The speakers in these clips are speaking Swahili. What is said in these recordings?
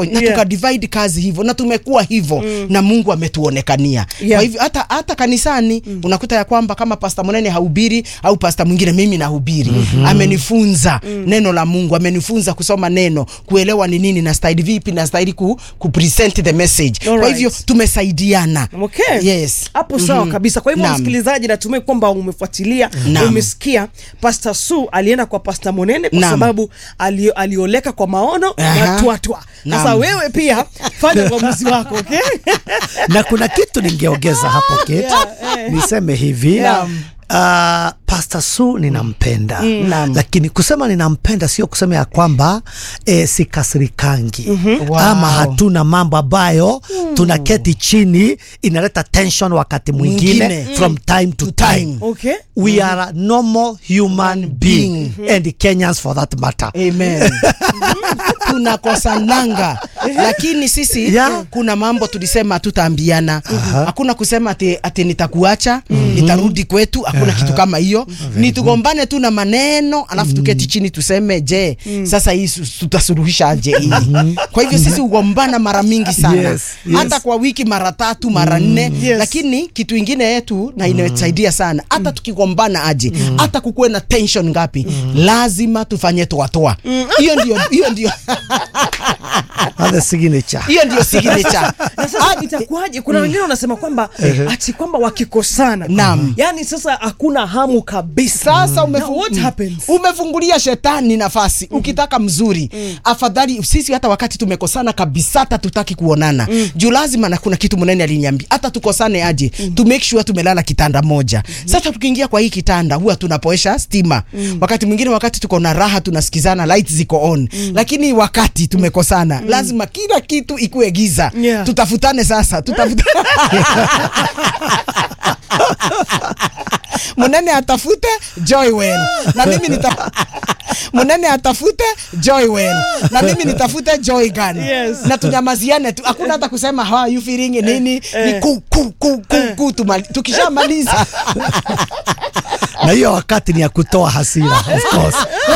na Yeah. tuka divide kazi hivyo na tumekuwa hivyo na Mungu ametuonekania Yeah. kwa hivyo hata hata kanisani unakuta ya kwamba kama pasta Munene hahubiri au pasta mwingine mimi nahubiri amenifunza neno la Mungu amenifunza kusoma neno kuelewa ni nini na stahili vipi na stahili ku, ku present the message kwa Alright. hivyo tumesaidiana Okay. yes hapo sawa kabisa kwa hivyo Naam. msikilizaji natumai kwamba umefuatilia Naam. umesikia Pastor Su alienda kwa Pastor Monene kwa Naam. sababu ali, alioleka kwa maono Aha. na twatwa sasa Naam. wewe pia fanya uamuzi wako okay? na kuna kitu ningeongeza hapo Kate. Yeah, eh. niseme hivi Yeah. Uh, Pastor Su ninampenda Naam. lakini kusema ninampenda sio kusema ya kwamba eh, sikasirikangi Wow. ama hatuna mambo ambayo tunaketi chini inaleta tension wakati mwingine Mwingine. from time to, To time, time. Okay. we are a normal human being and Kenyans for that matter Amen. tunakosananga lakini sisi Yeah. kuna mambo tulisema tutaambiana hakuna kusema ati, ati nitakuacha nitarudi kwetu hakuna kitu kama hiyo ni tugombane tu na maneno alafu tuketi chini tuseme je sasa hii su- tutasuluhisha aje hii kwa hivyo sisi ugombana mara mingi sana Yes, yes. hata kwa wiki mara tatu mara nne Yes. lakini kitu ingine yetu na inatusaidia sana hata tukigombana aje hata kukuwe na tension ngapi lazima tufanye toatoa hiyo ndio hiyo ndio That's the signature hiyo ndio signature na sasa itakuwaje kuna wengine wanasema kwamba ati kwamba wakikosana Naam. yani sasa hakuna hamu kabisa sasa Now umefu what happens? umefungulia shetani nafasi ukitaka mzuri afadhali sisi hata wakati tumekosana kabisa hata tutaki kuonana juu lazima na kuna kitu mnene aliniambia hata tukosane aje to make sure tumelala kitanda moja sasa tukiingia kwa hii kitanda huwa tunapoesha stima wakati mwingine wakati tuko na raha tunasikizana light ziko on lakini wakati tumekosana lazima kila kitu ikuwe giza Yeah. tutafutane sasa tutafutane Munene atafute Joywen na mimi nita Munene atafute Joywen na mimi nitafute Joygan Yes. na tunyamaziane tu, hakuna hata kusema how are you feeling nini, ni ku ku ku ku, ku tumali, tukishamaliza na hiyo wakati ni ya kutoa hasira of course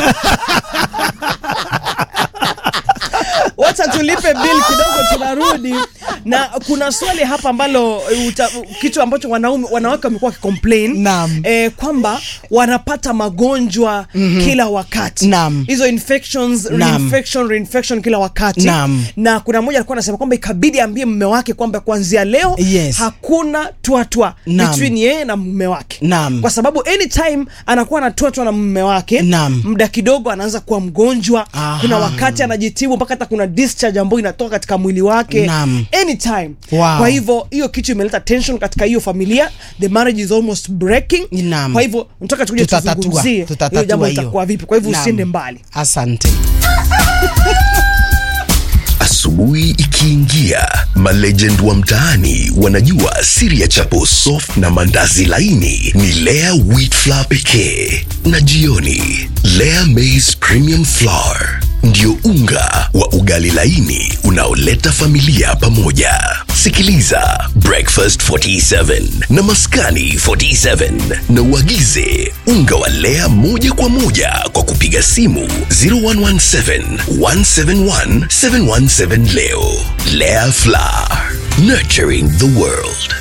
wacha tulipe bill kidogo tunarudi na kuna swali hapa ambalo uta, kitu ambacho wanaume wanawake wamekuwa wakicomplain Naam. eh, kwamba wanapata magonjwa kila wakati Naam. hizo infections Naam. reinfection reinfection kila wakati Naam. na kuna mmoja alikuwa anasema kwamba ikabidi ambie mume wake kwamba kuanzia leo Yes. hakuna twatwa Naam. between yeye na mume wake Naam. kwa sababu anytime anakuwa anatwatwa na mume wake Naam. muda kidogo anaanza kuwa mgonjwa Aha. kuna wakati anajitibu mpaka hata kuna discharge ambayo inatoka katika mwili wake Naam. anytime Wow. kwa hivyo hiyo kitu imeleta tension katika hiyo familia the marriage is almost breaking Naam. kwa hivyo nataka tukuje tutatatua tuzungumzie hiyo tutatatua jambo hiyo. litakuwa vipi kwa hivyo Naam. usiende mbali Asante. Asubuhi ikiingia, malegend wa mtaani wanajua siri ya chapo soft na mandazi laini ni Lea wheat flour pekee, na jioni Lea maize premium flour ndio unga wa ugali laini unaoleta familia pamoja. Sikiliza Breakfast 47 na Maskani 47 na uagize unga wa Lea moja kwa moja kwa kupiga simu 0117 171 717 leo. Lea Flour, nurturing the world.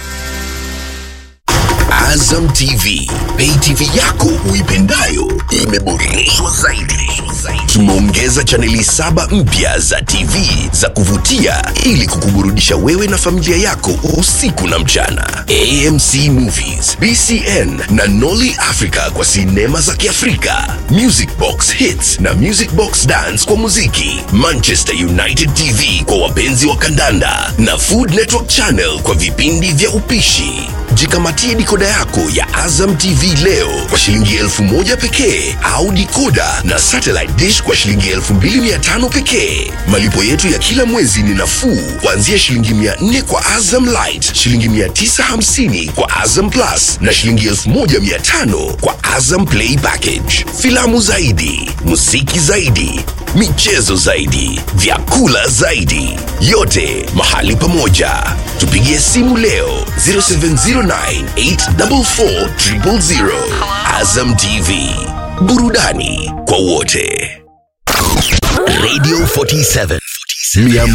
Azam TV, pay TV yako uipendayo imeboreshwa zaidi. Tumeongeza chaneli saba mpya za TV za kuvutia ili kukuburudisha wewe na familia yako usiku na mchana. AMC Movies, BCN na Nolly Africa kwa sinema za Kiafrika, Music Box Hits na Music Box Dance kwa muziki, Manchester United TV kwa wapenzi wa kandanda na Food Network Channel kwa vipindi vya upishi. Jikamatie dikoda yako ya Azam TV leo kwa shilingi elfu moja pekee au dikoda na satellite dish kwa shilingi elfu mbili mia tano pekee. Malipo yetu ya kila mwezi ni nafuu kuanzia shilingi mia nne kwa Azam Light, shilingi mia tisa hamsini kwa Azam Plus na shilingi elfu moja mia tano kwa Azam Play Package. Filamu zaidi, muziki zaidi, michezo zaidi, vyakula zaidi, yote mahali pamoja. Tupigie simu leo 0709844000. Azam TV, burudani kwa wote. Radio 47